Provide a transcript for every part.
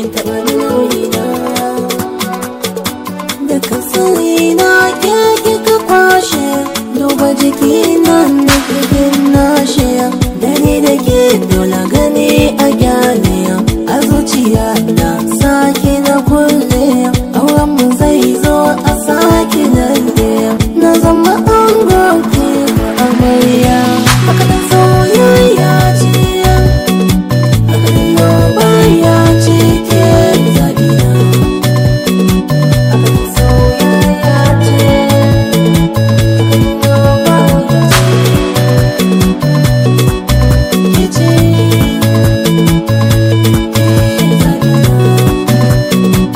taɓa nuna da ka sani na ke kika kwashe duba jiki nan da kigin nashe dare da ke dole gani a gyale a zuciya na sake na kulle auren mu zai zo a sake lalle na zama an goke amarya haka da soyayya ce haka da yabaya ce ke zaɓi na haka da soyayya ce haka da yabaya ce ke ce ke zaɓi na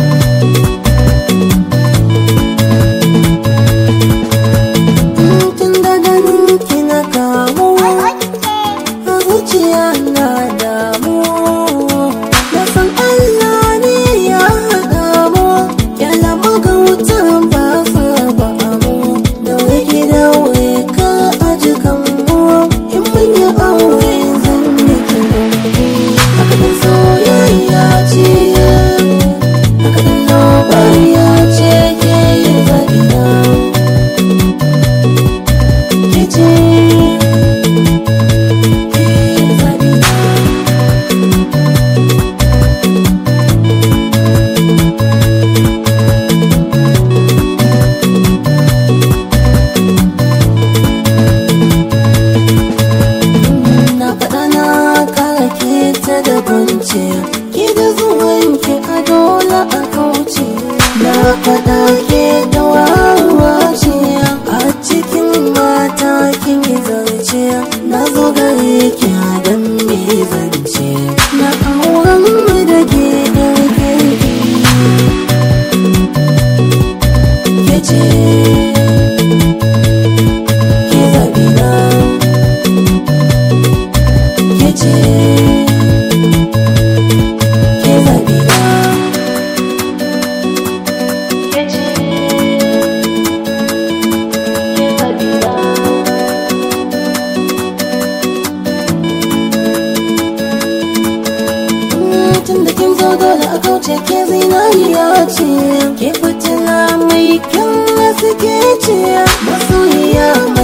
tun da ganin ki na kamu a zuciya na damu na san Allah ne ya haɗa mu kyala magautan ba sa ba mu da wake da wai ka aji kan mu in mun yi aure zan yi ki haka da soyayya ce haka da lobayya ce ke yin zaɓi na Gece Zabina Na faɗa na kara ke ta da kwance Ki da zuwan ki a dole a kauce Na faɗa ke da wawa ce A cikin mata kin yi zarce Na zo gare ki a dan me zance Na auren mu da ke ɗan kirki Ke ce Ke zaɓi na ke ce ke zaɓi na ke ce ke zaɓi na tun da kin zo dole a kauce ke zinariya ce ke fitila mai kyan suke ce masoyiya